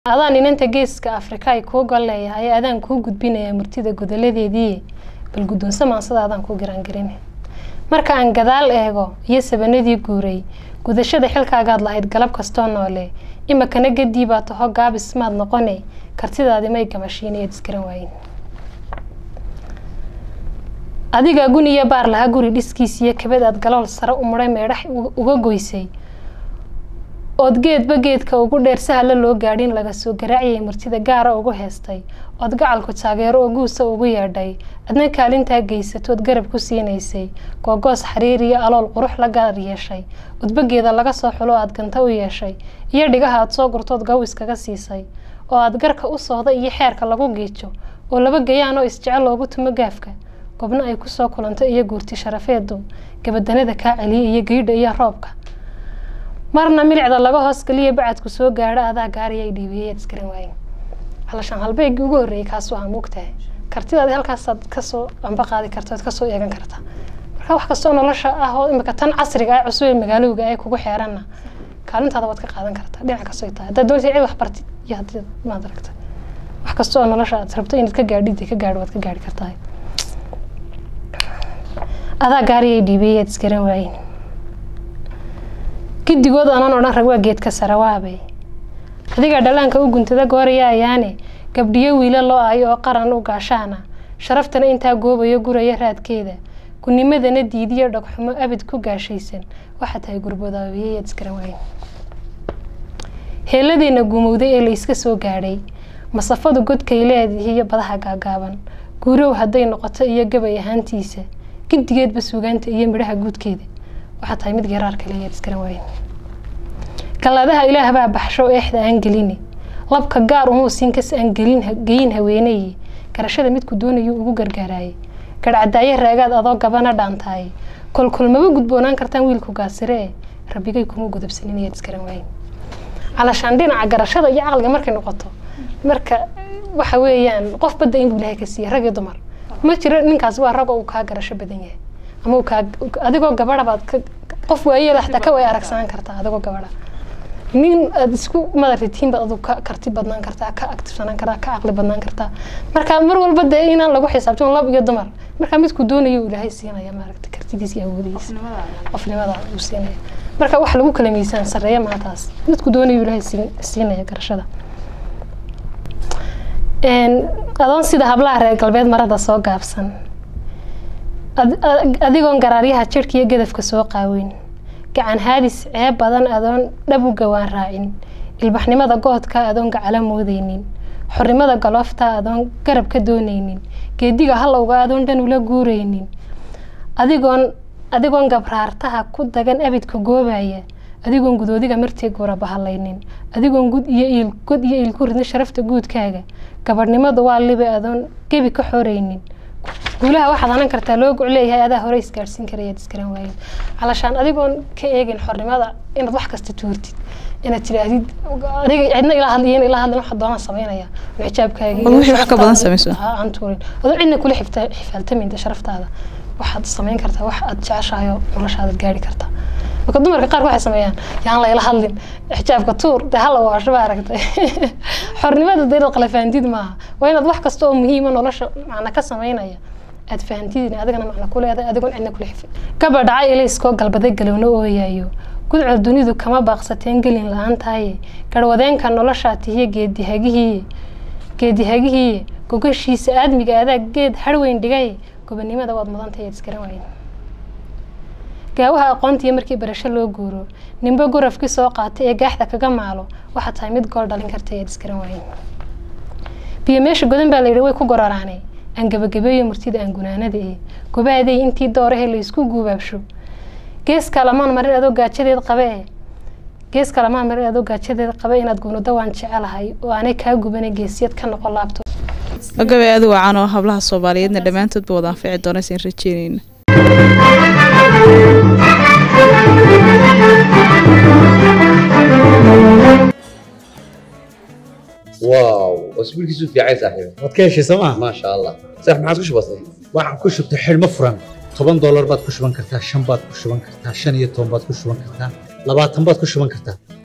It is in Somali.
adaan inanta geeska afrika ay kuu gol leeyahay adaan kuu gudbinayaa murtida godoladeedii bal guddoonsa maansada adaan kuu giraangarin marka aan gadaal eego iyo sabanadii guuray gudashada xilkaagaad lahayd galab kastoo noole imakana gadii baa taho gaabis maad noqone kartidaadi may gamashiinayaad isgaran waayin adigaa guniyo baar lahaa guri dhiskiis iyo kabad aad galool sare u muray meedhax uga goysay ood geedba geedka ugu dheer sahalla loo gaadhin laga soo garaaciyay martida gaara ugu heestay ood gacalku taageero oo guusa ugu yeedhay adna kaalintaa geysatood garab ku siinaysay googoos xariir iyo alool qurux la gaar yeeshay udbageeda laga soo xulo aad ganta u yeeshay iyo dhigaha aad soo gurtood gaw iskaga siisay oo aad garka u sooda iyo xeerka lagu giijo oo laba gayaan oo isjecel loogu tumo gaafka gobno ay kusoo kulanto iyo guurti sharafeedu gabadanada kaa celiya iyo geydha iyo roobka marna milicda laga hoos galiya bacadku soo gaadho adaa gaariyay dhiibiyayaad isgaran waayen halashaan halbeygii ugu horreeyay kaasuu aan moogtahay kartidaadi halkaasaad kasoo amba qaadi karta oad kasoo eegan karta marka wax kastoo nolosha ah oo imika tan casriga ah cusub ee magaalowga ay kugu xeeranna kaalintaada waad ka qaadan kartaa dhinac kastoo tahay haddaad doonta cid wax bartid iyo haddii maad aragta wax kasta oo nolosha aad rabto inaad ka gaadhid ka gaadho waad ka gaadhi kartaa adaa gaariyay dhiibiyayaad isgaran waayen gidigood aanan odhan rag waa geedka sarawaabay adiga dhalaanka u guntada gooraya ayaane gabdhiyo wiila loo aayo oo qaran u gaashaana sharaftana intaa goobayo guraya raadkeeda gunimadana diidiyo dhagxumo abid ku gaashaysan waxaa tahay gurbodaabiyayaad iskaran waayen heeladeena guumowday ee layska soo gaadhay masafadu godkay leedihiyo badaha gaagaaban guurow hadday noqoto iyo gabay ahaantiisa gidigeedba suugaanta iyo midhaha guudkeeda waxaa tahay mid garaarka leeyaad iskaran waayen galladaha ilaah baa baxsho eexda aan gelini labka gaar umuu siinkas aan gelin geyin haweenaye garashada midku doonayuu ugu gargaaraayay garhcadaayo raagaad adoo gabana dhaantaaye kolkolmaba gudboonaan kartaan wiilku gaasiree rabbigay kuma gudabsanin ayaad iskaran waayen calashaan dhinaca garashada iyo caqliga markay noqoto marka waxa weeyaan qof badda inbuu ilaahay ka siiya rag iyo dumar ma jiro ninkaas waa rag oo uu kaa garasho badan yahay ama uu kaa adigoo gabadha baad ka qof waayeel xataa ka way aragsanaan kartaa adigoo gabadha nin aad isku madaritihiin baad aduu ka karti badnaan kartaa ka actifsanaan kartaa ka caqli badnaan kartaa marka mar walba dee inaan lagu xisaabtan lab iyo dumar marka midku doonayo ilaahay siinaya maaragta kartidiisa iyo awoodiisa qofnimada uu siinaya marka wax lagu kala miisaan sareeya maataas midku doonayo ilaahay siinaya garashada adoon sida hablaha reer galbeed marada soo gaabsan adigoon garaaryaha jirhka iyo gadafka soo qaaweyn gacan haadis ceeb badan adoon dhab u gawaan raacin ilbaxnimada goodka adoon gacala moodeynin xornimada galoofta adoon garab ka dooneynin geediga halowga adoon dhan ula guureynin adigoon adigoon gabraartaha ku dagan abidka goobaya adigoon gudoodiga martii guura bahalaynin adigoon gud iyo iil god iyo iil ku ridin sharafta guudkaaga gabadhnimadu waa libe adoon gebi ka xoreynin guulaha waxaad hanan kartaa loo goc leeyahay adaa hore isgaadhsiin karayaad iskaran waayen calashaan adigoon ka eegin xornimada inaad wax kasta tuurtid inaad tidhaahdid aniga cidna ila hadliyen ila hadlin waxa doonaan samaynaya xijaabkaaga wixii wax ka badan samayso aan tuurin adoo cidna kula xifaaltaminta sharaftaada waxaad samayn kartaa wax aad jeceshahayo noloshaadaad gaari kartaa marka dumarka qaarka waxay sameeyaan yaan layla hadlin xijaabka tuur dee hala waasho baa aragtay xornimada dee inaad qalafaantid maaha waa inaad wax kasta oo muhiima nolosha macna ka samaynaya aad fahamtidin adigana macna ku leedahay adigoon cidna kula xifin gabadh dhacay ilayskoo galbaday galowna ooyaayo gudcol dunidu kama baaqsateen gelin la-aan tahaye garwadeenka noloshaa tihiye geedihagihiiye geedihagihiiye gogashiisa aadmiga adaa geed harweyn dhigay gobonimada waad mudantahay aad iskaran waayen gaawaha aqoontiiyo markii barasho loo guuro ninba gurafkii soo qaatay ee gaaxda kaga maalo waxaa tahay mid gool dhalin karta ayaad iskaran waayen biyo meesha godan baa layidhi way ku goraraanay aan gabagabeeyo murtida aan gunaanada ee gobaaday intii doorahe laysku guubaabsho gees kalamaan marin adoo gaajadeed qabe e gees kalamaan marin adoo gaajadeed qabe inaad gunudo waan jecelahay oo aanay kaa gubana geesiyad ka noqon laabto gabay aad wacan oo hablaha soomaaliyeedna dhammaantoodba wada anfici doonaysan rajeynayna واو اسبوعك في عايز صاحبي waad ka heshay sooma ما شاء الله صح ما عاد بسيط waxaan ku shubtay xidhmo furan toban doolar baad ku shuban kartaa shan baad ku shuban kartaa shan iyo toban baad ku shuban kartaa labaatan baad ku shuban kartaa